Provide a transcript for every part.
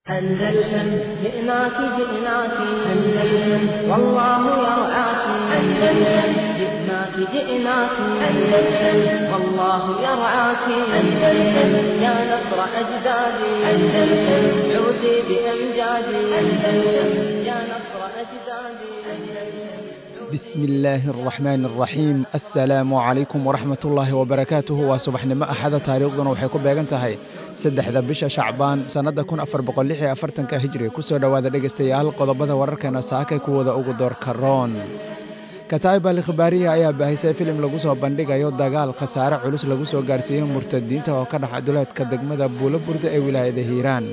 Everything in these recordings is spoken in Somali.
أندلسن جئناك جئناك أندلسن والله يرعاك أندلسن جئناك جئناك أندلسن والله يرعاك أندلسن يا نصر أجدادي أندلسن عودي بأمجادي أندلسن يا نصر أجدادي أندلسن bismi illaahi araxmaan araxiim assalaamu calaykum waraxmatullaahi wabarakaatuhu waa subaxnimo axada taariikhduna waxay ku beegan tahay saddexda bisha shacbaan sannadda kun afar boqolixi afartanka hijri kusoo dhowaada dhegaystayaal qodobada wararkeena saakay kuwooda ugu doorka roon kataa'ib al khibaariya ayaa baahisay filim lagu soo bandhigayo dagaal khasaare culus lagu soo gaarsiiyey murtadiinta oo ka dhaxa duleedka degmada buulo burda ee wilaayada hiiraan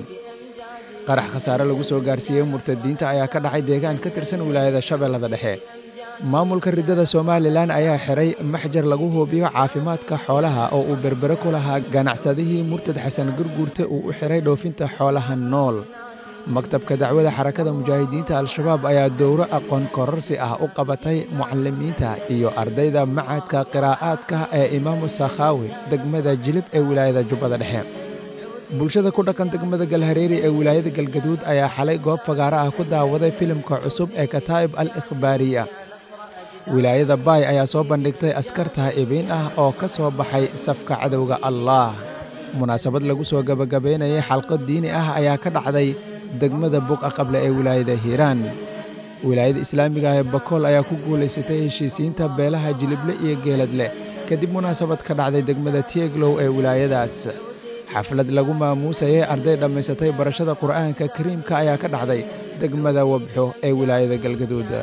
qarax khasaare lagu soo gaarsiiyey murtadiinta ayaa ka dhacay deegaan ka tirsan wilaayada shabeellada dhexe maamulka riddada somalilan ayaa xiray maxjar lagu hubiyo caafimaadka xoolaha oo uu berbere ku lahaa ganacsadihii murtad xasan gurguurte uu u xiray dhoofinta xoolaha nool maktabka dacwada xarakada mujaahidiinta al-shabaab ayaa dowro aqoon kororsi ah u qabatay mucalimiinta iyo ardayda macadka qiraa'aadka ee imaamu sakhaawi degmada jilib ee wilaayada jubbada dhexe bulshada ku dhaqan degmada galhareeri ee wilaayada galgaduud ayaa xalay goob fagaaro ah ku daawaday filimka cusub ee kataa'ib al ikhbaariya wilaayada baay ayaa soo bandhigtay askar taa'ibiin ah oo ka soo baxay safka cadowga allaah munaasabad lagu soo gebagabaynayay xalqo diini ah ayaa ka dhacday degmada buqa qable ee wilaayada hiiraan wilaayada islaamiga ee bakool ayaa ku guulaysatay heshiisiinta beelaha jilible iyo geeladleh kadib munaasabad ka dhacday degmada tieglow ee wilaayadaas xaflad lagu maamuusayay arday dhammaysatay barashada qur'aanka kariimka ayaa ka dhacday degmada wabxo ee wilaayada galgaduud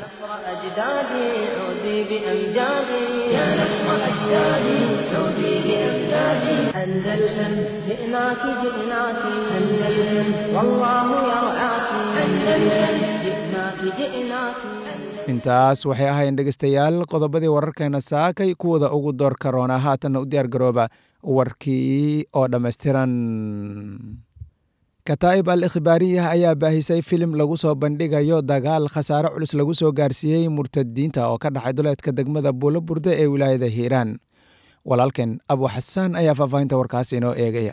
أجدادي عودي بأمجادي يا نصر أجدادي عودي بأمجادي أندلسن جئناك جئناك أندلسن والله يرعاك أندلسن جئناك جئناك intaas waxay ahaayeen dhegaystayaal qodobadii wararkeena saakay kuwooda ugu doorka roona haatanna u diyaar garooba warkii oo dhammaystiran kataa'ib al ikhbaariyah ayaa baahisay filim lagu soo bandhigayo dagaal khasaare culus lagu soo gaarsiiyey murtadiinta oo ka dhacay duleedka degmada buulo burda ee wilaayada hiiraan walaalkeen abu xasaan ayaa faahfaahinta warkaas inoo eegaya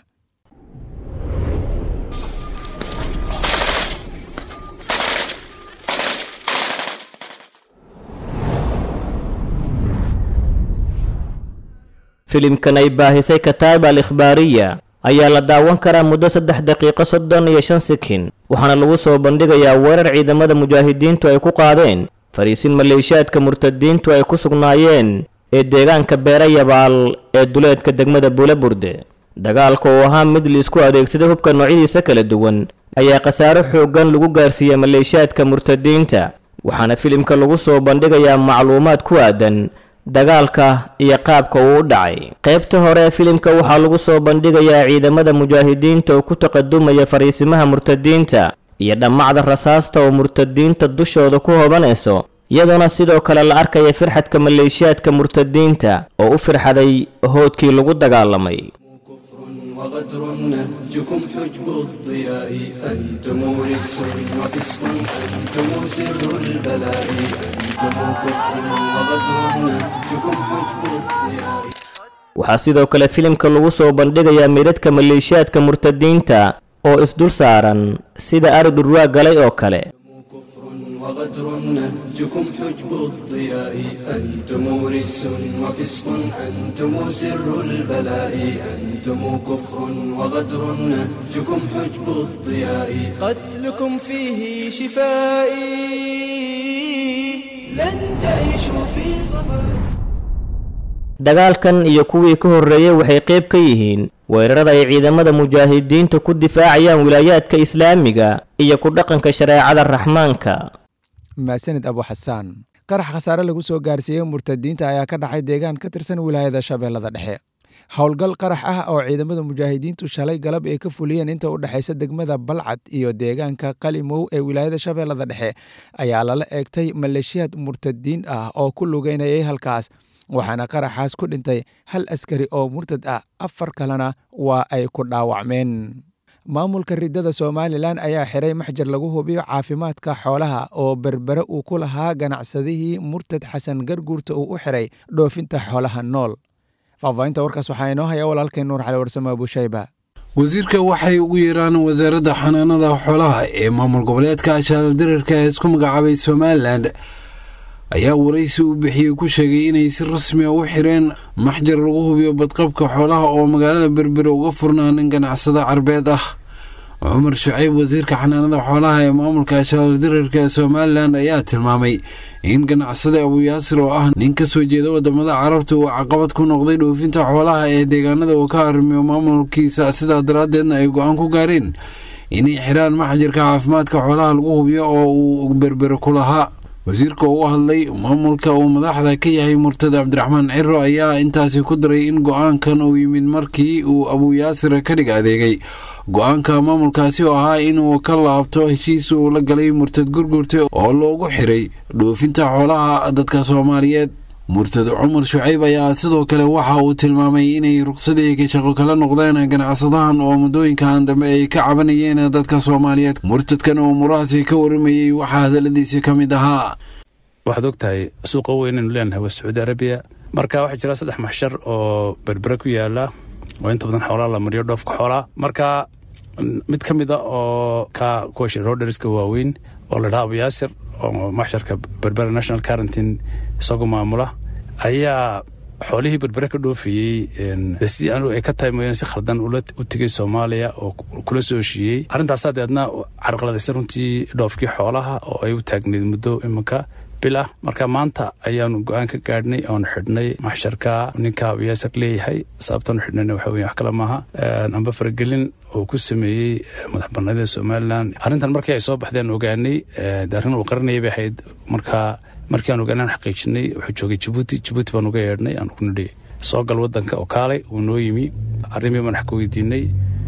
filimkan ay baahisay kataa'ib al ikhbaariya ayaa la daawan karaa muddo saddex daqiiqo soddon iyo shan sikin waxaana lagu soo bandhigayaa weerar ciidamada mujaahidiintu ay ku qaadeen fariisin maleeshiyaadka murtadiintu ay ku sugnaayeen ee deegaanka beera yabaal ee duleedka degmada buulaburde dagaalka oo ahaa mid liisku adeegsaday hubka noocyadiisa kala duwan ayaa khasaaro xooggan lagu gaarsiiyey maleeshiyaadka murtadiinta waxaana filimka lagu soo bandhigayaa macluumaad ku aadan dagaalka iyo qaabka uu u dhacay qaybta hore ee filimka waxaa lagu soo bandhigayaa ciidamada mujaahidiinta oo ku taqadumaya fariisimaha murtadiinta iyo dhammacda rasaasta oo murtadiinta dushooda ku hobanayso iyadoona sidoo kale la arkaya firxadka maleeshiyaadka murtadiinta oo u firxaday hoodkii lagu dagaalamay وغدر نهجكم حجب الضياء أنتم رجس وفسق أنتم سر البلاء أنتم كفر وغدر نهجكم حجب الضياء waxaa sidoo kale filimka lagu soo bandhigayaa meydadka maleeshiyaadka murtadiinta oo isdul saaran sida ari dhurwaa galay oo kale كفر وغدر نهجكم حجب الضياء أنتم رجس وفسق أنتم سر البلاء أنتم كفر وغدر نهجكم حجب الضياء قتلكم فيه شفائي لن تعيشوا في صفاء dagaalkan iyo kuwii ka horreeyey waxay qayb ka yihiin weerarada ay ciidamada mujaahidiinta ku difaacayaan wilaayaadka islaamiga iyo ku dhaqanka shareecada raxmaanka maasanid abu xasaan qarax khasaare lagu soo gaarsiiyey murtadiinta ayaa ka dhacay deegaan ka tirsan wilaayada shabeellada dhexe howlgal qarax ah oo ciidamada mujaahidiintu shalay galab ay ka fuliyeen inta u dhexaysa degmada balcad iyo deegaanka qalimow ee wilaayada shabeellada dhexe ayaa lala eegtay maleeshiyaad murtadiin ah oo ku lugeynayay halkaas waxaana qaraxaas ku dhintay hal askari oo murtad ah afar kalena waa ay ku dhaawacmeen maamulka riddada somalilan ayaa xiray maxjar lagu hubiyo caafimaadka xoolaha oo berbere uu ku lahaa ganacsadihii murtad xasan garguurta uu u xiray dhoofinta xoolaha nool faahfaahinta warkaas waxaa inoo haya walaalkay nuur cali warsame abushayba wasiirka waxay ugu yeeraan wasaaradda xanaanada xoolaha ee maamul goboleedka ashaaldirarka ee isku magacaabay somalilan ayaa waraysi uu bixiyey ku sheegay inay si rasmi a u xireen maxjar lagu hubiyo badqabka xoolaha oo magaalada berbere uga furnaa nin ganacsada carbeed ah cumar shucayb wasiirka xanaanada xoolaha ee maamulka ashaaldirarka ee somalilan ayaa tilmaamay in ganacsada abuyaasir oo ah nin ka soo jeeda wadamada carabta uu caqabad ku noqday dhoofinta xoolaha ee deegaanada uu ka arrimiyo maamulkiisa sidaa daraaddeedna ay go-aan ku gaareen inay xiraan maxjarka caafimaadka xoolaha lagu hubiyo oo uu berbere ku lahaa wasiirka oo u hadlay maamulka uu madaxda ka yahay murtada cabdiraxmaan ciro ayaa intaasi ku daray in go-aankan uu yimid markii uu abuyaasir ka dhig adeegay go-aanka maamulkaasi oo ahaa inuu ka laabto heshiis uu la galay murtad gurgurta oo loogu xiray dhoofinta xoolaha dadka soomaaliyeed murtad cumar shucayb ayaa sidoo kale waxa uu tilmaamay inay ruqsadii ka shaqo kala noqdeen ganacsadahan oo muddooyinkan dambe ay ka cabanayeen dadka soomaaliyeed murtadkan oo muraasi ka warimayey waxaa hadaladiisi ka mid ahaa waxaad og tahay suuqa weynaynu leenahay waa sacuudi arabiya marka waxaa jira saddex maxshar oo berbere ku yaala oo inta badan xoolaa la mariyo dhoofka xoolaa marka mid ka mid a oo ka kuwa roderska waaweyn oo la dhaha abuyaasir oo maxsharka berbera national quarantine isagoo maamula ayaa xoolihii berbere ka dhoofayey si ay ka tahay mooyaane si khaldan u tegay soomaaliya oo kula soo heshiiyey arrintaasaa deedna carqaladaysa runtii dhoofkii xoolaha oo ay u taagnayd muddo iminka bil ah marka maanta ayaanu go-aan ka gaadhnay oonu xidhnay maxsharka ninka abuyaasir leeyahay sababtaanu xidhnayna waxa weye wax kale maaha amba faragelin oo ku sameeyey madax bannaanida somalilan arrintan markii ay soo baxdeen ogaanay de arrin uu qaranayay bay ahayd marka markii aan ogaanaan xaqiijinay wuxuu joogay jabuuti jabuuti baan uga yeedhnay aan ku nidhi soo gal waddanka oo kaalay wuu noo yimi arrimii baan wax ka weydiinay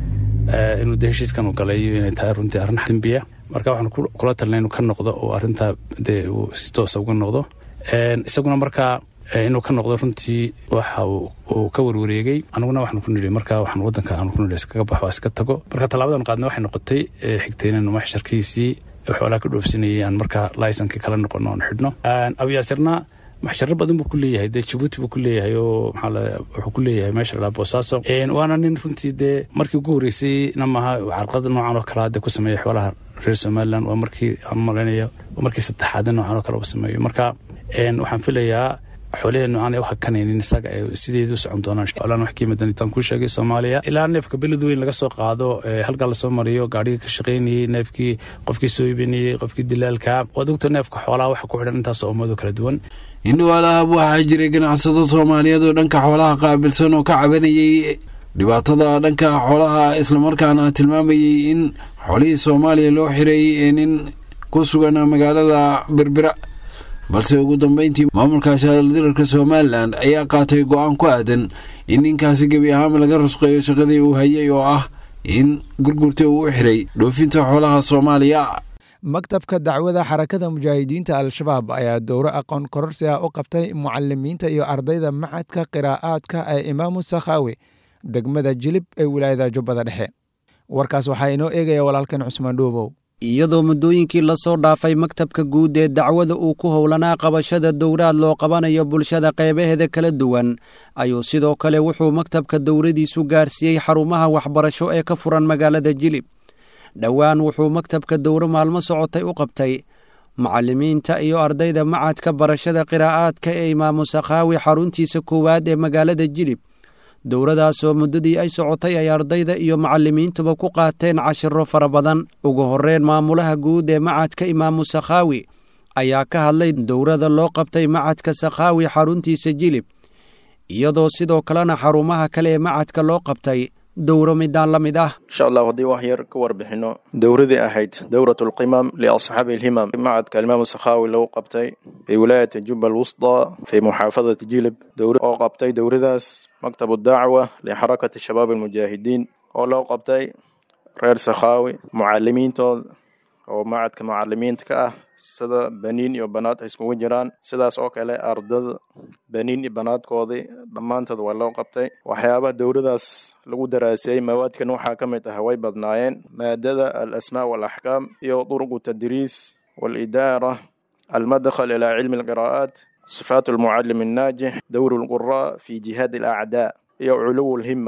inuu de heshiiskan u galay inay tahay runtii arrin dembiya marka waxaan kula talnay inuu ka noqdo oo arrintaa dee uu si toosa uga noqdo isaguna markaa inuu ka noqdo runtii waxa uu ka warwareegay aniguna waxaan ku nidhi marka waxaan waddanka aan ku nidhi iskaga baxo iska tago marka tallaabadan qaadna waxay noqotay xigtay inaynu maxsharkiisii xoolaha ka dhoofsanayay aan markaa laysankii kala noqono aan xidhno abuyaasirna maxsharo badan buu ku leeyahay dee jabuuti buu ku leeyahay oo maxaa wuxuu ku leeyahay meesha la dhaha boosaaso waana nin runtii dee markii ugu horreysay na maaha carqalada noocan oo kalea dee ku sameeya xoolaha reer somaliland waa markii aan malaynayo waa markii saddexaad noocan oo kale uu sameeyo marka waxaan filayaa xoolaheennu aanay u hakanaynin isaga ay sideedu u socon doonaan xoolahan wax kiimadan intaan kuu sheegay soomaaliya ilaa neefka beled weyn laga soo qaado halkaa lasoo mariyo gaadhiga ka shaqaynayey neefkii qofkii soo iibinayey qofkii dilaalka waad ogta neefka xoolaha waxa ku xidhan intaasoo ummado kala duwan indhowaalahaab waxaa jiray ganacsado soomaaliyeed oo dhanka xoolaha qaabilsan oo ka cabanayey dhibaatada dhanka xoolaha islamarkaana tilmaamayey in xoolihii soomaaliya loo xiray nin ku sugan magaalada berbera balse ugu dambeyntii maamulka shaaldirarka somalilan ayaa qaatay go-aan ku aadan in ninkaasi gebi ahaanba laga rusqeeyo shaqadii uu hayay oo ah in gurgurta uu u xiray dhoofinta xoolaha soomaaliya maktabka dacwada xarakada mujaahidiinta al-shabaab ayaa dowro aqoon kororsi ah u qabtay mucalimiinta iyo ardayda macadka qiraa'aadka ee imaamu sakhaawi degmada jilib ee wilaayada jubbada dhexe warkaas waxaa inoo eegaya walaalkan cusmaan dhuubow iyadoo muddooyinkii lasoo dhaafay maktabka guud ee dacwada uu ku howlanaa qabashada dowraad loo qabanayo bulshada qeybaheeda kala duwan ayuu sidoo kale wuxuu maktabka dowradiisu gaarsiiyey xarumaha waxbarasho ee ka furan magaalada jilib dhowaan wuxuu maktabka dowro maalmo socotay u qabtay macallimiinta iyo ardayda macadka barashada qiraa'aadka ee imaamu sakhaawi xaruntiisa koowaad ee magaalada jilib dowradaasoo muddadii ay socotay ay ardayda iyo macallimiintuba ku qaateen cashiro fara badan ugu horreyn maamulaha guud ee macadka imaamu sakhaawi ayaa ka hadlay dowrada loo qabtay macadka sakhaawi xaruntiisa jilib iyadoo sidoo kalena xarumaha kale ee macadka loo qabtay dowro midaan la mid ah insha allah haddii wax yar ka warbixino dowradii ahayd dowrat alqimam liasxaabi alhimam macadka alimaamu sakhaawi lagu qabtay fi wilaayati juba alwusda fi muxaafadati jilib dowra oo qabtay dowradaas maktab dacwa lixarakati shabaab almujaahidiin oo loo qabtay reer sakhaawi mucalimiintooda oo macadka mucalimiinta ka ah sida baniin iyo banaad ay iskugu jiraan sidaas oo kale ardada baniin iyo banaadkoodii dhammaantood waa loo qabtay waxyaabaha dowladaas lagu daraasiyey mawaadkan waxaa ka mid ah way badnaayeen maadada alasmaa waalaxkaam iyo duruqu tadriis waalidaara almadkhal ilaa cilmi alqiraa'aat sifaat almucalim annaajix dowr alquraa fi jihaad alacdaa iyo culuw alhima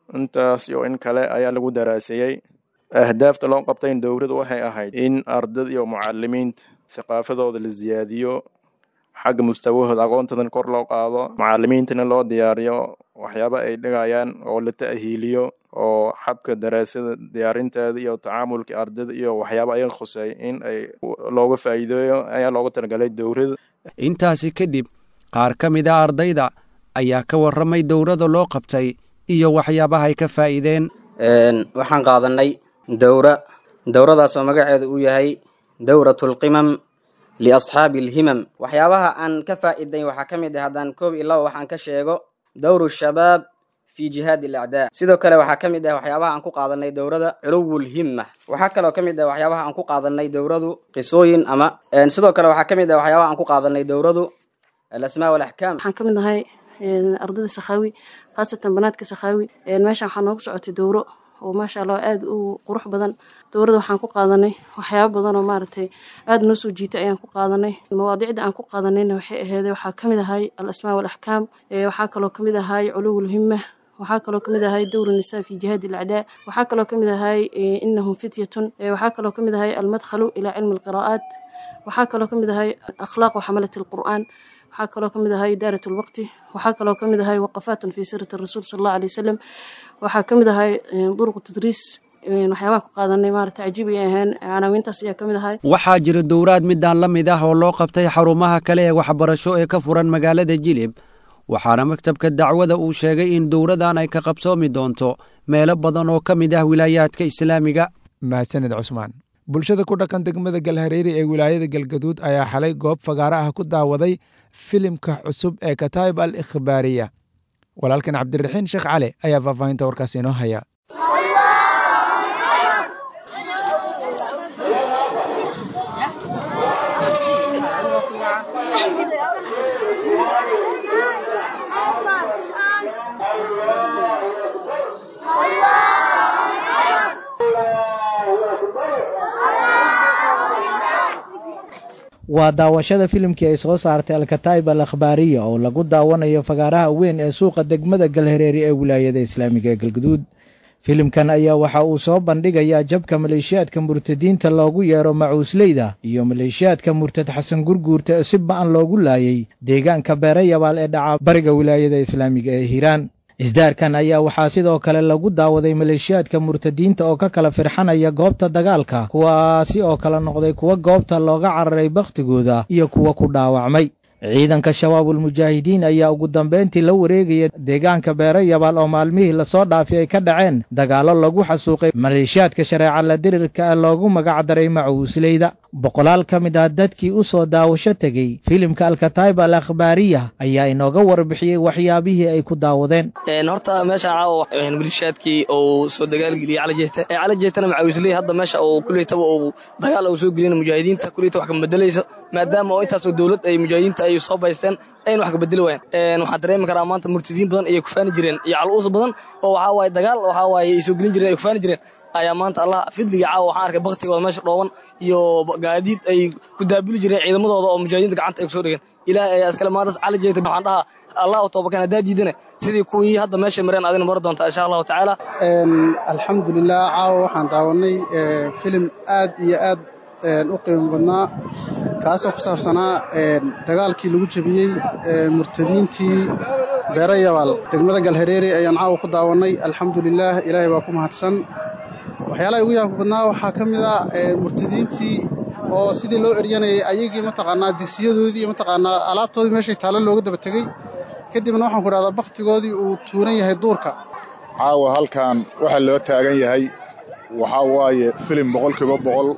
intaas iyo in kale ayaa lagu daraaseeyey ahdaafta loo qabtay dowladda waxay ahayd in ardada iyo mucalimiinta thaqaafadooda la siyaadiyo xagga mustawahooda aqoontoodan kor loo qaado mucalimiintana loo diyaariyo waxyaaba ay dhigayaan oo la ta'hiiliyo oo xabka daraasada diyaarinteeda iyo tacaamulka ardada iyo waxyaaba ayaga khuseey in ay looga faa'iideeyo ayaa looga talagalay dowladda intaasi kadib qaar ka mid a ardayda ayaa ka warramay dowladda loo qabtay iyo waxyaabaha ay ka faa'iideen waxaan qaadanay dowra dowradaas oo magaceedu uu yahay dowratulqimam liasxaabi alhimam waxyaabaha aan ka faa'iiday waxaa ka mid ah haddaan koob iyo laba waxaan ka sheego dowru shabaab fi jihaad alacdaa sidoo kale waxaa ka mid ah waxyaabaha aan ku qaadanay dowrada culuwulhimma waxaa kaloo ka mid ah waxyaabaha aan ku qaadanay dowradu qisooyin ama sidoo kale waxaa ka mid ah waxyaabaha aan ku qaadanay dowradu alasmaa walaxkaam waxaan ka mid ahay ardayda sakhaawi khaasatan banaadka sakhaawi meeshaan waxaa noogu socotay dowro oo maasha allah aada u qurux badan dowladda waxaan ku qaadanay waxyaaba badan oo maaragtay aada noo soo jiitay ayaan ku qaadanay mawaadicda aan ku qaadanayna waxay aheeday waxaa ka mid ahay al asmaa walaxkaam waxaa kaloo ka mid ahay culuwulhimma waxaa kaloo kamid ahay dowr nisaa fi jihaad alacdaa waxaa kaloo kamid ahay inahum fityatun waxaa kaloo kamid ahay almadkhalu ilaa cilmi alqiraa'aat waxaa kaloo kamid ahay akhlaaq waxamalat alqur'aan waxaa kaloo kamid ahay daarat lwaqti waxaa kaloo kamid ahay waqafaatun fi sirati rasuul sal allahu alay wasalam waxaa kamid ahay duruqu tadriis waxyaabaha ku qaadanay maarata cajiib ay ahayn canaawiintaas ayaa kamid ahay waxaa jira dowraad midaan la mid ah oo loo qabtay xarumaha kale ee waxbarasho ee ka furan magaalada jilib waxaana maktabka dacwada uu sheegay in dowradan ay ka qabsoomi doonto meelo badan oo ka mid ah wilaayaadka islaamiga mahadsanid cusmaan bulshada ku dhaqan degmada galhareeri ee wilaayada galgaduud ayaa xalay goob fagaaro ah ku daawaday filimka cusub ee kataib al ikhbaariya walaalkan cabdiraxiin sheekh cali ayaa faahfaahinta warkaas inoo haya waa daawashada filimkii ay soo saartay alkataib al akhbaariya oo lagu daawanayo fagaaraha weyn ee suuqa degmada galhareeri ee wilaayada islaamiga ee galguduud filimkan ayaa waxa uu soo bandhigayaa jabka maleeshiyaadka murtadiinta loogu yeero macuusleyda iyo maleeshiyaadka murtad xasan gurguurta ee si ba-an loogu laayay deegaanka beerayabaal ee dhaca bariga wilaayada islaamiga ee hiiraan isdaarkan ayaa waxaa sidoo kale lagu daawaday maleeshiyaadka murtadiinta oo ka kala firxanaya goobta dagaalka kuwaasi oo kala noqday kuwa goobta looga cararay bakhtigooda iyo kuwa ku dhaawacmay ciidanka shabaabul mujaahidiin ayaa ugu dambeyntii la wareegaya deegaanka beero yabaal oo maalmihii lasoo dhaafay ay ka dhaceen dagaallo lagu xasuuqay maleeshiyaadka shareeca la dirirka ee loogu magacdaray macuusleyda boqolaal ka mid ah dadkii u soo daawasho tegey filimka alkataib al akhbaariya ayaa inooga warbixiyey waxyaabihii ay ku daawadeen horta meesha caawa maleeshiyaadkii uu soo dagaalgeliyey calajeeta ee calajeetana macawisley hadda meesha uu kuleytaba uu dagaal uu soo gelina mujaahidiinta kuleyta wax ka bedelayso maadaama oo intaasoo dowlad ay mujaahidiinta ay soo baysteen ayna wax ka bedeli waayaan waxaan dareemi karaa maanta murtadiin badan ayay kufaani jireen iyo caluus badan oo waxaa waaye dagaal waxaa waaye ay soo gelin jireen ay kufaani jireen ayaa maanta allah fidliga caawa waxaan arkay baktigooda meesha dhooban iyo gaadiid ay ku daabuli jireen ciidamadooda oo mujaahidiinta gacanta ay kusoo dhigeen ilaahay ayaa iskale maantas cali jeegta waxaan dhahaa allah u toobakan haddaa diidane sidii kuwii hadda meesha mareen adina mari doontaa insha allahu tacaala alxamdulilah caawa waxaan daawanay filim aad iyo aad u qiimo badnaa kaasoo ku saabsanaa dagaalkii lagu jebiyey murtadiintii beero yabaal degmada galhareeri ayaan caawa ku daawannay alxamdulilaah ilaahay baa ku mahadsan waxyaalaha ugu yaabka badnaa waxaa ka mid a murtadiintii oo sidii loo eryanayay ayagii mataqaanaa digsiyadoodii iyo mataqaanaa alaabtoodii meeshay taallo looga daba tegey kadibna waxaan ku idhahdaa bakhtigoodii uu tuuran yahay duurka caawa halkan waxaa loo taagan yahay waxaa waaye filim boqolkiiba boqol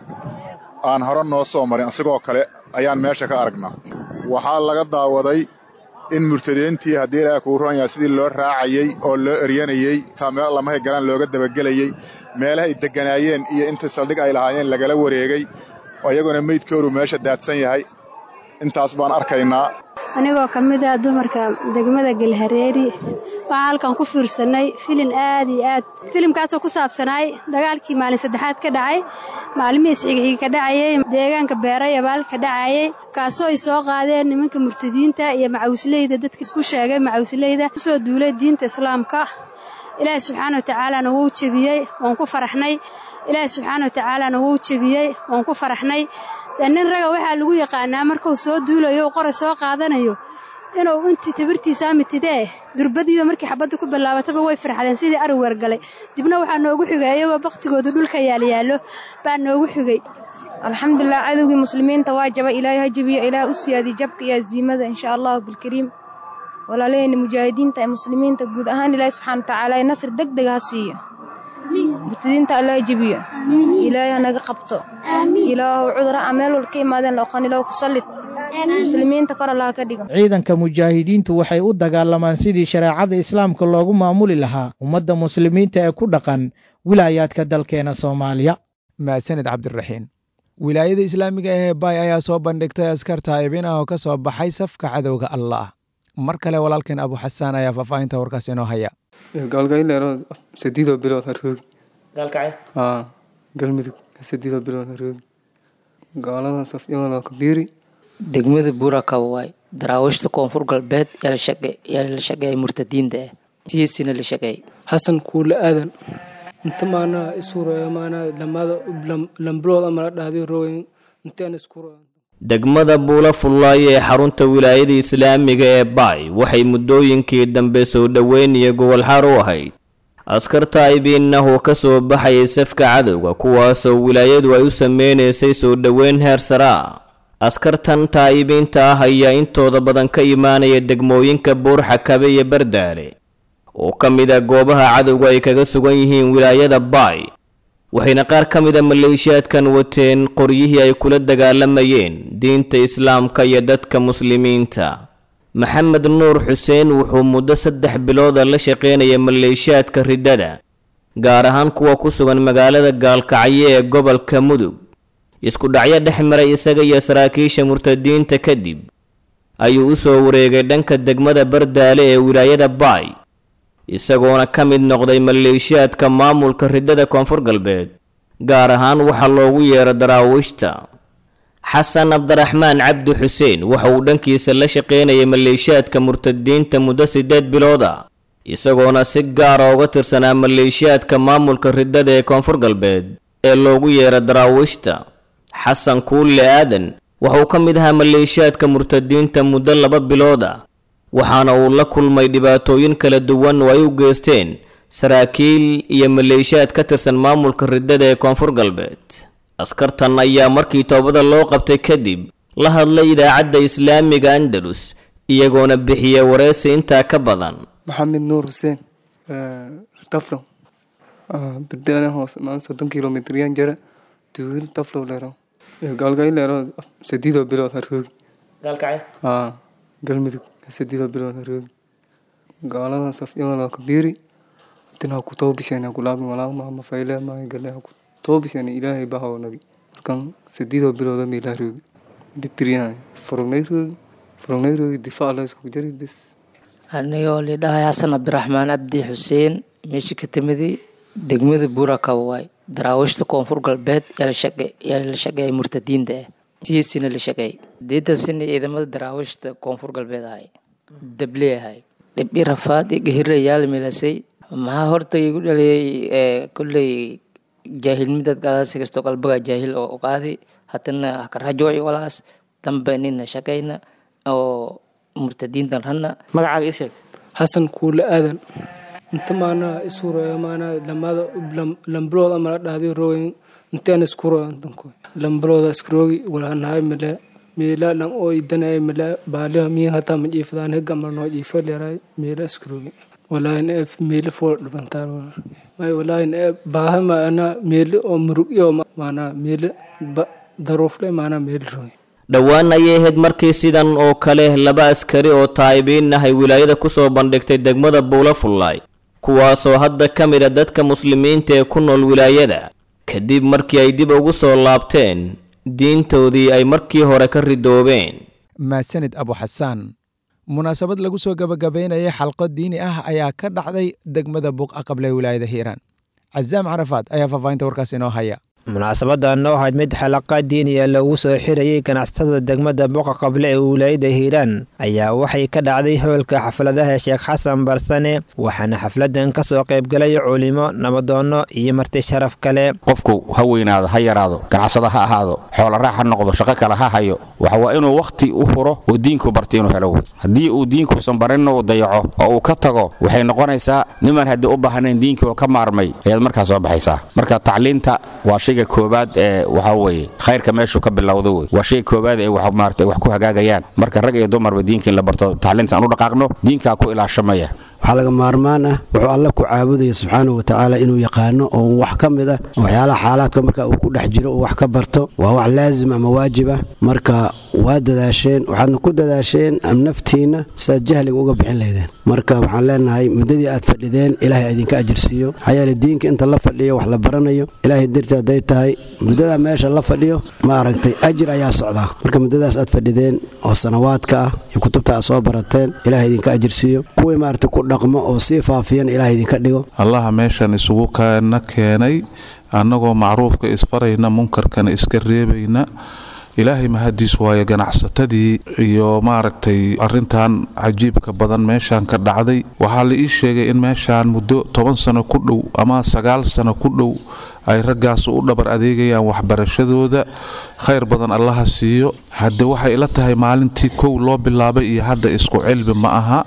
aan hore noo soo marin asigoo kale ayaan meesha ka aragnaa waxaa laga daawaday in murtadiintii haddii ilaaha kuu roon yahay sidii loo raacayey oo loo eryanayey taa meel lamahay galaan looga dabagelayey meelaha ay degganaayeen iyo intii saldhig ay lahaayeen lagala wareegay iyaguna meydkooru meesha daadsan yahay intaas baan arkaynaa anigoo ka mid ah dumarka degmada galhareeri waxaan halkan ku fiirsannay filin aad iyo aad filimkaasoo ku saabsanaay dagaalkii maalin saddexaad ka dhacay maalmihii isxigxigi ka dhacayey deegaanka beerayabaal ka dhacayey kaasoo ay soo qaadeen nimanka murtadiinta iyo macawisleyda dadka isku sheegay macawisleyda kusoo duulay diinta islaamka ilaahi subxaana wa tacaalana wuu jebiyey waan ku faraxnay ilaahi subxaana wa tacaalana wuu jebiyey waan ku faraxnay dee nin raga waxaa lagu yaqaanaa markuu soo duulayo u qora soo qaadanayo inuu intii tabirtiisaa mitidee durbadiiba markii xabadda ku bilaabataba way farxadeen sidii ari weergalay dibna waxaa noogu xigay iyagoo baktigooda dhulka yaalyaallo baa noogu xigay alxamdulilah cadowgii muslimiinta waa jaba ilaahay ha jebiyo ilaah u siyaadiy jabka iyo aziimada insha allahu bilkariim walaalaheenna mujaahidiinta ee muslimiinta guud ahaan ilaahi subxaana watacaala nasr deg deg ha siiyo murtadiinta allah ha jebiyo ilaahay hanaga qabto ilaahu cudura a meel wal ka imaadeen laoqan ilaahu ku sallid muslimiinta kor allaha ka dhigo ciidanka mujaahidiintu waxay u dagaalamaan sidii shareecada islaamka loogu maamuli lahaa ummadda muslimiinta ee ku dhaqan wilaayaadka dalkeena soomaaliya maasanid cabdiraxiin wilaayada islaamiga ee baay ayaa soo bandhigtay askar taa'ibin ah oo ka soo baxay safka cadowga allah mar kale walaalkeen abu xasaan ayaa faahfaahinta warkaas inoo haya gaalgayleero sadiidoo bilood haroogi gaalkacay aa galmudug sadiidoo bilood haroogi gaalada safyamaloo kabiiri degmada buurakaba waay daraawiishta koonfur galbeed yaa la shaqeeyay murtadiinta ah siyaasina la shaqeeyay xasan kuule aadan inta maanaa isuuraya maanaa lamada lambilood ama la dhahday rooyin intaan iskuuraya degmada buula fullaay ee xarunta wilaayada islaamiga ee baay waxay muddooyinkii dambe soo dhoweyn iyo gogolxaar u ahayd askar taa'ibiinah oo ka soo baxayay safka cadowga kuwaasoo wilaayadu ay u sameynaysay soo dhoweyn heer sare ah askartan taa'ibiinta ah ayaa intooda badan ka imaanaya degmooyinka buurxakabe iyo bardaale oo ka mid a goobaha cadowga ay kaga sugan yihiin wilaayada baay waxayna qaar ka mid a maleeshiyaadkan wateen qoryihii ay kula dagaalamayeen diinta islaamka iyo dadka muslimiinta maxamed nuur xuseen wuxuu muddo saddex bilooda la shaqaynaya maleeshiyaadka riddada gaar ahaan kuwa ku sugan magaalada gaalkacyo ee gobolka mudug isku dhacyo dhex maray isaga iyo saraakiisha murtadiinta kadib ayuu u soo wareegay dhanka degmada bardaale ee wilaayada baay isagoona ka mid noqday maleeshiyaadka maamulka riddada koonfur galbeed gaar ahaan waxaa loogu yeero daraawiishta xasan cabdiraxmaan cabdi xuseen waxa uu dhankiisa la shaqaynayay maleeshiyaadka murtadiinta muddo siddeed bilood ah isagoona si gaara uga tirsanaa maleeshiyaadka maamulka riddada ee koonfur galbeed ee loogu yeero daraawiishta xasan kuulle aadan waxauu ka mid ahaa maleeshiyaadka murtadiinta muddo laba bilood ah waxaana uu la kulmay dhibaatooyin kala duwan oo ay u geysteen saraakiil iyo maleeshiyaad ka tirsan maamulka riddada ee koonfur galbeed askartan ayaa markii toobada loo qabtay kadib la hadlay idaacadda islaamiga andalus iyagoona bixiya wareysi intaa ka badan maxamed nuur xuseen taflow birdaana hoose maan soddon kilomitryan jara duul taflow leero gaalgayleero sadiidoo bilood haroogi gaalkacay aa galmudug sadiidoo bilood haroogi gaalada safyamaloo kabiiri tinaa ku toobisheen kulaabin walaamaama fayle maagale ku toobisheen ilaahay bahaw nabi markan sadiidoo bilooda meelaa roogi bitiryahay furugnay roogi furugnay roogi difaac la isku jari bis anigoo lidhahay xasan cabdiraxmaan cabdi xuseen meeshii ka timidi degmada buurakaba waay daraawiishta koonfur galbeed yaa la shaqeeyay murtadiinta ah siyaasina la shaqeeyay sideetan sina ciidamada daraawiishta koonfur galbeed ahay dabley ahay dhibbi rafaad iyo gahira yaala meelasay maxaa horta igu dhaliyay kolley jaahilmidad gadaasi kastoo qalbaga jaahil oo qaadi hatana karajooci walaas dambe nina shaqayna oo murtadiintan ranna magacaaga ii sheeg xasan kuule aadan inta maanaa isuuraya maanaa lamada lambilood ama la dhahday rooyin intaan iskuroya danko lambilooda iskaroogi walanahay male meela dhan oo idanay male baaliha miya hataa ma jiifadaan hega mal noo jiifo leeray meela iskaroogi walaahin ee meela fool dhibantaa may walaahin ee baaha maana meela oo murug iyo maanaa meela daruufle maanaa meela roogi dhowaan ayay ahayd markii sidan oo kale laba askari oo taa'ibiin ah ay wilaayada ku soo bandhigtay degmada buula fullaay kuwaasoo hadda ka mid a dadka muslimiinta ee ku nool wilaayada kadib markii ay dib ugu soo laabteen diintoodii ay markii hore ka ridoobeen maasanid abu xasaan munaasabad lagu soo gabagabaynayay xalqo diini ah ayaa ka dhacday degmada buuq aqable wilaayada hiiraan cazaam carafaad ayaa faahfaahinta warkaas inoo haya munaasabadan oo ahayd mid xalaqa diiniya loogu soo xirayay ganacsatada degmada boqa qable ee wilaayada hiiraan ayaa waxay ka dhacday hoolka xafladaha sheekh xasan barsane waxaana xafladan ka soo qaybgalay culimo nabadoonno iyo marti sharaf kale qofku ha weynaado ha yaraado ganacsado ha ahaado xooloraax ha noqdo shaqo kale ha hayo waxa waa inuu wakhti u huro oo diinku barta inuu helo wey haddii uu diinkuusan barinna uu dayaco oo uu ka tago waxay noqonaysaa niman haddii u baahnayn diinkii oo ka maarmay ayaad markaa soo baxaysaa marka tacliinta waa shayga koobaad ee waxaa weeye khayrka meeshuu ka bilowda wey waa shayga koobaad ee wax maarata wax ku hagaagayaan marka rag iyo dumarba diinka in la barto tacliinta aan u dhaqaaqno diinkaa ku ilaashamaya waxaa laga maarmaan ah wuxuu alle ku caabudaya subxaanahu watacaala inuu yaqaano oo wax ka mid ah waxyaalaha xaalaadka marka uu ku dhex jiro uu wax ka barto waa wax laazim ama waajib ah marka waa dadaasheen waxaadna ku dadaasheen naftiinna siaad jahliga uga bixin laydeen marka waxaan leenahay muddadii aad fadhideen ilaahay idinka ajirsiiyo maxaa yeele diinka inta la fadhiyo wax la baranayo ilaahay darti hadday tahay muddada meesha la fadhiyo ma aragtay ajir ayaa socdaa marka muddadaas aad fadhideen oo sanawaadka ah iyo kutubta aad soo barateen ilaahay idinka ajirsiiyo kuwii maaragtay ku dhaqmo oo sii faafiyan ilaahay idinka dhigo allaha meeshan isugu kana keenay annagoo macruufka isfarayna munkarkana iska reebayna ilaahay mahadiis waayo ganacsatadii iyo maaragtay arintan cajiibka badan meeshaan ka dhacday waxaa la ii sheegay in meeshaan muddo toban sano ku dhow ama sagaal sano ku dhow ay raggaas u dhabar adeegayaan waxbarashadooda khayr badan allaha siiyo hadde waxay ila tahay maalintii kow loo bilaabay iyo hadda isku cilmi ma aha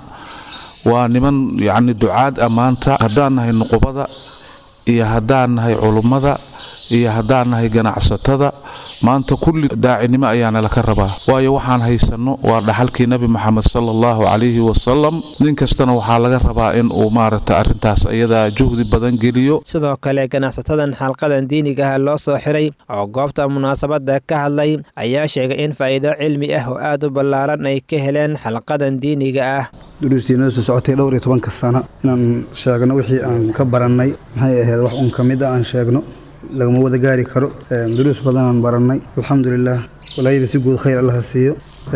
waa niman yacni ducaad ammaanta haddaan nahay nuqubada iyo haddaan nahay culummada iyo haddaan nahay ganacsatada maanta kulli daacinimo ayaana laka rabaa waayo waxaan haysanno waa dhaxalkii nebi moxamed sala allahu calayhi wasalam nin kastana waxaa laga rabaa in uu maaragta arrintaas iyadaa juhdi badan geliyo sidoo kale ganacsatadan xalqadan diinigaha loo soo xiray oo goobta munaasabada ka hadlay ayaa sheegay in faa'iido cilmi ah oo aad u ballaaran ay ka heleen xalqadan diiniga ah duruustii noo soo socotay dhowr iyo tobanka sano inaan sheegno wixii aan ka barannay maxay ahayd wax un ka mid a aan sheegno lagama wada gaari karo duruus badanaan barannay alxamdulilah walaayada si guud khayr allaha siiyo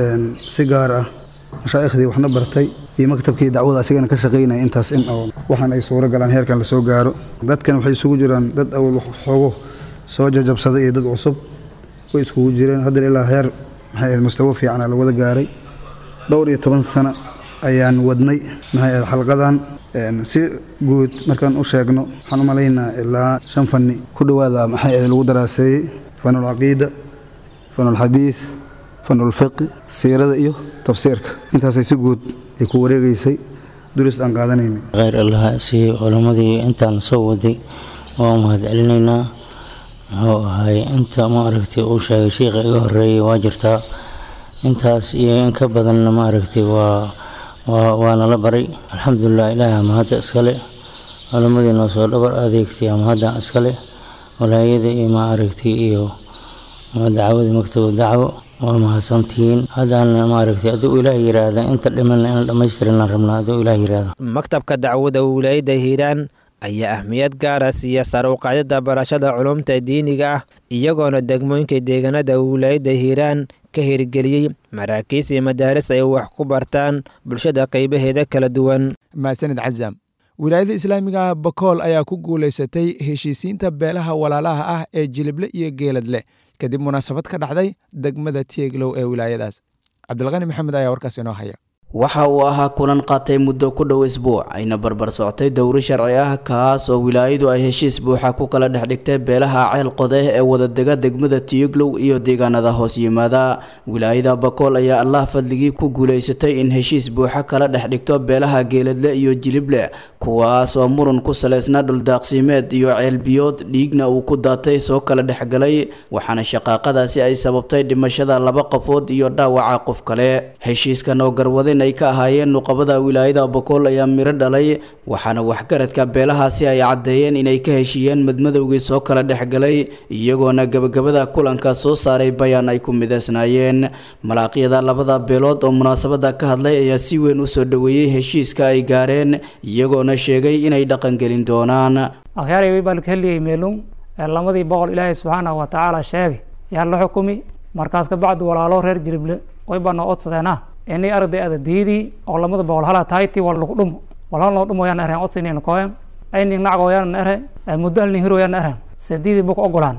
si gaar ah mashaaikhdii waxna bartay iyo maktabkii dacwada asigana ka shaqaynaya intaas in oo waxaan ay suuro galaan heerkan lasoo gaaro dadkan waxay isugu jiraan dad awal xoogo soo jajabsaday iyo dad cusub way iskugu jireen haddana ilaa heer maxay ahayd mustawo fiicana la wada gaaray dhowr iyo toban sano ayaan wadnay maxay ahayd xalqadan si guud markaan u sheegno waxaan u malaynaa ilaa shan fanni ku dhowaada maxay ahayd lagu daraaseeyey fanulcaqiida fanulxadiid fanulfiqi siirada iyo tafsiirka intaasay si guud ay ku wareegaysay duris aan qaadanaynay kheyr allaha siiye culammadii intaan soo waday waa mahad celinaynaa muxuu ahay inta maaragtay uu sheegay shiikha iga horeeyay waa jirtaa intaas iyo in ka badanna maaragtay waa waa nala baray alxamdulilah ilaahi mahadda iskale culammadii noo soo dhabar adeegtay mahadda iskale walaayada iyo maaragtay iyo dacwadii maktabu dacwo waa mahadsantihiin haddana maaragtay aduu ilaah yiraahda inta dhimanna in dhammaystirana rabnaa aduu ilaah yiraahda maktabka dacwada wilaayada hiiraan ayaa ahmiyad gaara siiya sare u qaadida barashada culumta diiniga ah iyagoona degmooyinka deegaanada wilaayada hiiraan ka hirgeliyey maraakiis iyo madaaris ay wax ku bartaan bulshada qaybaheeda kala duwan maasanid cazaam wilaayada islaamiga bakool ayaa ku guulaysatay heshiisiinta beelaha walaalaha ah ee jilible iyo geeladle kadib munaasabad ka dhacday degmada tieglow ee wilaayadaas cabdilqani maxamed ayaa warkaas inoo haya waxa uu ahaa kulan qaatay muddo ku dhow isbuuc ayna barbar socotay dowri sharci ah kaas oo wilaayadu ay heshiis buuxa ku kala dhex dhigtay beelaha ceel qodeh ee wadadega degmada tiyuglow iyo deegaanada hoos yimaada wilaayada bakool ayaa allah fadligii ku guulaysatay in heshiis buuxa kala dhex dhigto beelaha geeladle iyo jilible kuwaas oo muran ku salaysnaa dhuldaaqsimeed iyo ceelbiyood dhiigna uu ku daatay soo kala dhexgalay waxaana shaqaaqadaasi ay sababtay dhimashada laba qofood iyo dhaawaca qof kale heshiiskan oo garwadin ay ka ahaayeen nuqabada wilaayada bokool ayaa miro dhalay waxaana waxgaradka beelahaasi ay caddeeyeen inay ka heshiiyeen madmadowgii soo kala dhexgalay iyagoona gebagabada kulanka soo saaray bayaan ay ku midaysnaayeen malaaqyada labada beelood oo munaasabada ka hadlay ayaa si weyn u soo dhoweeyey heshiiska ay gaareen iyagoona sheegay inay dhaqangelin doonaan akhyaarey way baan ka heliyey meelung lamadii boqol ilaahay subxaanahu watacaala sheegay yaa la xukumi markaas kabacdi walaalo reer jilible way baa noo odsadeena inay arday adadiidii oo lamada boqol hala tahayti wal lagu dhumo wal hal noo dhumoyaan ereen odsinayna koyen ayning nacgoyaan ere muddo halning hiroyaan eren sadiidii buka ogolaan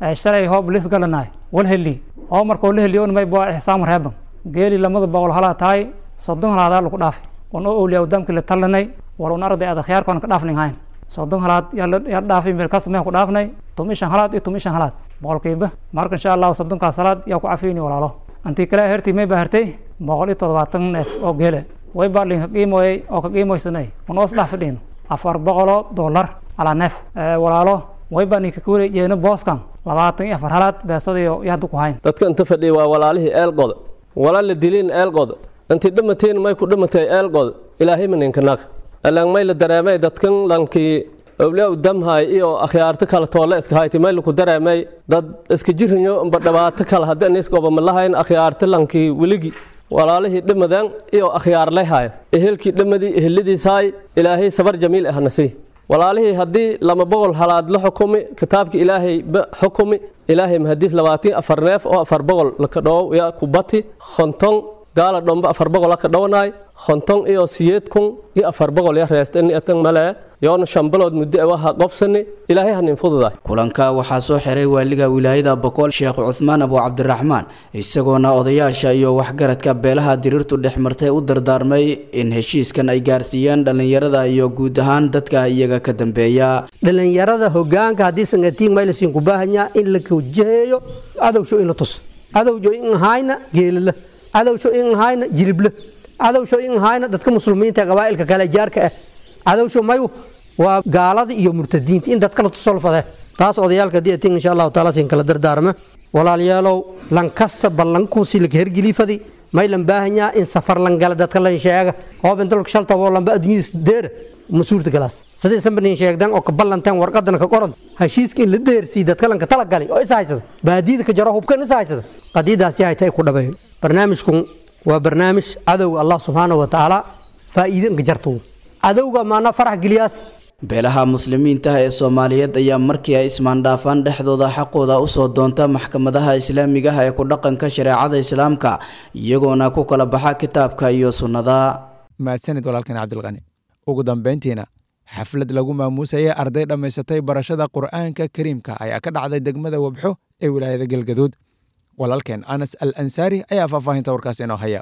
shalay hoob lis galanaay wal heli oo markoo la heliyo may baa ixsaam reeban geeli lamada boqol halaa tahay soddon halaadaa lagu dhaafay wan oo awliyaa damkii la talanay war un arday ada khiyaarkoon ka dhaafnin hayn soddon halaad yaa dhaafay meelkaas meen ku dhaafnay tum ishan halaad iyo tum ishan halaad boqolkiiba marka insha allahu soddonkaas halaad yaa ku cafiyni walaalo antii kale hertii may baa hertay boqol iyo toddobaatan neef oo geele way baa dhin ka qiimoyay oo ka qiimoysanay un oos dhaaf fidhiin afar boqoloo dollar alaa neef walaalo way baa ninka ka wareejeena booskan labaatan iyo afar halaad beesadayo iyo hadda ku hayn dadka inta fadhiya waa walaalihii eelqoda wala la dilin eelqoda intii dhimateen may ku dhimatay eelqoda ilaahay maninkanaag alaan may la dareemay dadkan lankii awliyaa u damhay iyo akhyaarto kale toole iska hayti may laku dareemay dad iska jirinyo amba dhibaato kale haddii iskoba ma lahayn akhyaarto lankii weligi walaalihii dhimadeen iyo akhyaar lehayo ehelkii dhimadii eheladiishaay ilaahay sabar jamiil ahna sii walaalihii haddii lama boqol halaad la xukumi kitaabka ilaahay ba xukumi ilaahay mahadiis labaatan afar neef oo afar boqol laka dhow ya kubati konton gaala dhomba afar boqol laka dhowanaay konton iyo siyeed kun iyo afar boqol ya reestani atan male yoona shan bilood muddo waha qobsani ilaahay hanin fududaay kulanka waxaa soo xiray waaliga wilaayada boqol sheekh cuthmaan abu cabdiraxmaan isagoona odayaasha iyo waxgaradka beelaha diriirtu dhex martay u dardaarmay in heshiiskan ay gaarsiiyeen dhallinyarada iyo guud ahaan dadka iyaga ka dambeeya dhallinyarada hogaanka haddii sangatiin maylasin ku baahanya in la kawjaheeyo adowsho in la tuso adowjo in hayna geelala adowsho in hayna jilible adowsho in hayna dadka muslimiinta qabaa'ilka kale jaarka ah cadowsho mayu waa gaalada iyo murtadiinta in dadkala tusolfade taas odayaalka haddii atin insha allahu taala sin kala dardaarma walaalayaalow lankasta ballankuusi laka hergelifadi may lan baahanyaa in safar lan gala dadka lan sheega hooben dalka shaltaboo lamba adduunyada deera ma suurta galaas sadii sambanin sheegdan oo ka ballanteen warqadana ka qoran heshiiska in la deersii dadka lanka tala galay oo is haysada baadiyada ka jaro hubkan is haysada qadiidaasi hayta ay ku dhabeeyo barnaamijkun waa barnaamij cadowga allah subxaanahu wa tacaala faa'iide inka jartuu cadowga maana farax geliyaas beelaha muslimiinta ee soomaaliyeed ayaa markii ay ismaandhaafaan dhexdooda xaqooda usoo doonta maxkamadaha islaamiga ah ee ku dhaqanka shareecada islaamka iyagoona ku kala baxa kitaabka iyo sunnada mahadsanid walaalkan cabdilqani ugu dambayntiina xaflad lagu maamuusayay arday dhammaysatay barashada qur'aanka kariimka ayaa ka dhacday degmada wabxo ee wilaayada galgaduud walaalkeen anas al ansaari ayaa faahfaahinta warkaas inoo haya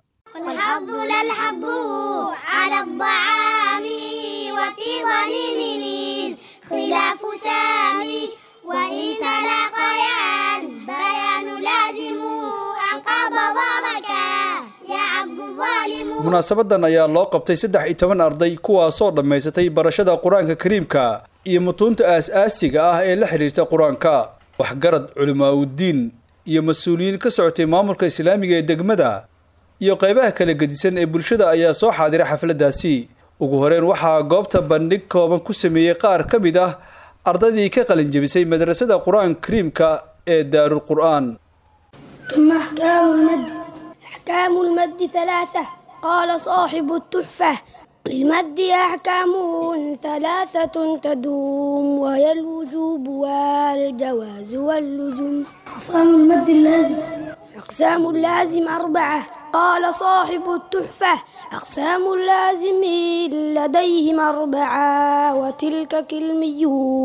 في ظنين خلاف سامي وإن تلاقيان بيان لازم أنقض ظلك يا عبد الظالم munaasabadan ayaa loo qabtay saddex iyo toban arday kuwaasoo dhammaysatay barashada qur-aanka kariimka iyo mutuunta aas-aasiga ah ee la xidhiirta qur-aanka waxgarad culimaaudiin iyo mas-uuliyiin ka socotay maamulka islaamiga ee degmada iyo qaybaha kala gedisan ee bulshada ayaa soo xaadiray xafladdaasi ugu horeyn waxaa goobta bandhig kooban ku sameeyey qaar ka mid ah ardaydii ka qalinjebisay madrasada qur-aanka kariimka ee daarul qur'aan ثم أحكام المد أحكام المد ثلاثة قال صاحب التحفة للمد أحكام ثلاثة تدوم وهي الوجوب والجواز واللزوم أقسام المد اللازم أقسام اللازم أربعة قال صاحب التحفة أقسام اللازم لديهم أربعة وتلك كلمي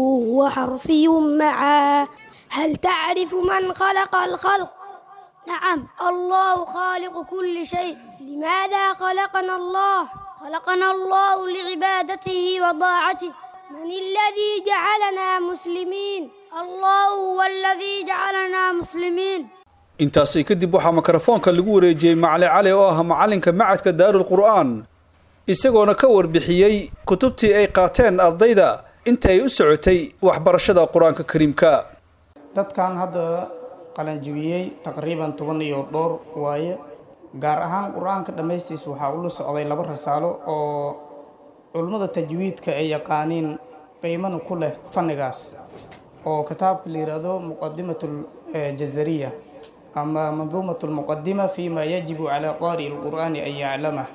وحرفي معا هل تعرف من خلق الخلق؟ نعم الله خالق كل شيء لماذا خلقنا الله؟ خلقنا الله لعبادته وطاعته من الذي جعلنا مسلمين؟ الله هو الذي جعلنا مسلمين intaasi kadib waxaa mikrofoonka lagu wareejiyey macali cali oo ah macalinka macadka daarul qur'aan isagoona ka warbixiyey kutubtii ay qaateen ardayda inta ay u socotay waxbarashada qur-aanka kariimka dadkan hadda qalanjibiyey taqriiban toban iyo dhowr waaye gaar ahaan qur-aanka dhammaystiis waxaa ula socday laba rasaalo oo culummada tajwiidka ay yaqaaniin qiimana ku leh fannigaas oo kitaabka la yidhaahdo muqadimatul jazariya ama manduumat lmuqadima fima yajibu calaa qaari lqur'aani an yaclamah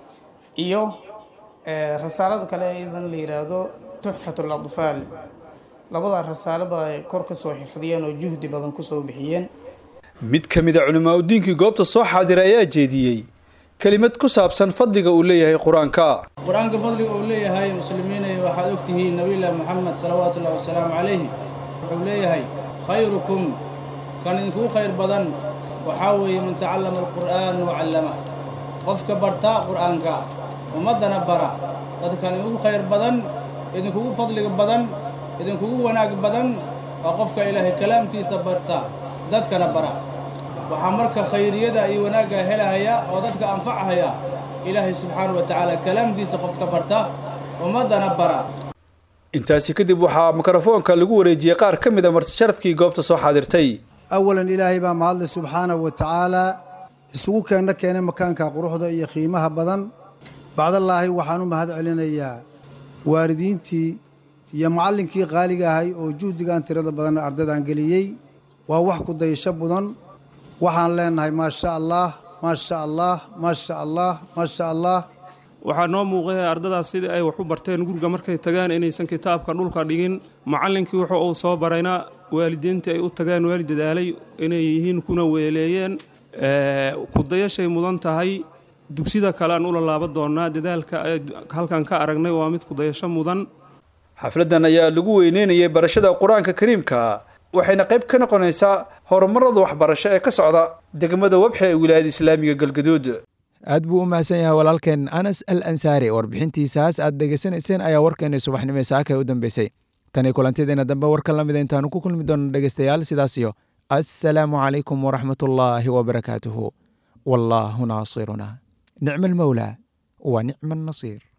iyo rasaalada kale idan la yidhaahdo tuxfat ladfaal labadaa rasaalo ba ay kor ka soo xifdiyeen oo juhdi badan kusoo bixiyeen mid ka mid a culimaauddiinkii goobta soo xaadiray ayaa jeediyey kelimad ku saabsan fadliga uu leeyahay qur-aanka qur-aanka fadliga uu leeyahay muslimiinay waxaad ogtihiin nabilah moxamed salawaatu ullahi wasalaamu calayhi wuxuu leeyahay khayrukum kan idinkugu khayr badan waxaa weeye man tacallama alqur'aan wacallamah qofka bartaa qur'aanka ummaddana bara dadkan idinkugu khayr badan idinkugu fadliga badan idinkugu wanaag badan waa qofka ilaahay kalaamkiisa barta dadkana bara waxaa marka khayriyada iyo wanaagga helahaya oo dadka anfacahaya ilaahay subxaanahu wa tacaala kalaamkiisa qofka barta ummaddana bara intaasi kadib waxaa mikrofoonka lagu wareejiyey qaar ka mid a marti sharafkii goobta soo xaadirtay awalan ilaahay baa mahadle subxaanahu wa tacaalaa isugu keenna keenay makaanka quruxda iyo qiimaha badan bacdallaahi waxaan u mahad celinayaa waalidiintii iyo macallinkii qaaliga ahay oo juhdigan tirada badan ardaydan geliyey waa wax ku dayasho mudan waxaan leenahay maasha allaah maasha allaah maasha allaah maasha allaah waxaa noo muuqaya ardadaas sidii ay wax u barteen guriga markay tagaan inaysan kitaabka dhulka dhigin macallinkii wuxuu uu soo barayna waalidiintii ay u tageen waalid dadaalay inay yihiin kuna weeleeyeen kudayashay mudan tahay dugsida kale aan ula laaban doonaa dadaalka halkan ka aragnay waa mid kudayasho mudan xafladdan ayaa lagu weyneynayay barashada qur-aanka kariimka waxayna qayb ka noqonaysaa horumarada waxbarasho ee ka socda degmada webxe ee wilaayada islaamiga galgaduud aad buu u mahadsan yahay walaalkeen anas al ansaari warbixintiisaas aad dhegaysanayseen ayaa warkeena subaxnimo saaka u dambeysay tani kulantideena dambe warka lamida intaanu ku kulmi doono dhegeystayaal sidaas iyo assalaamu calaykum waraxmatullaahi wabarakaatuhu wallaahu naasiruna nicma almawlaa wa nicma annasiir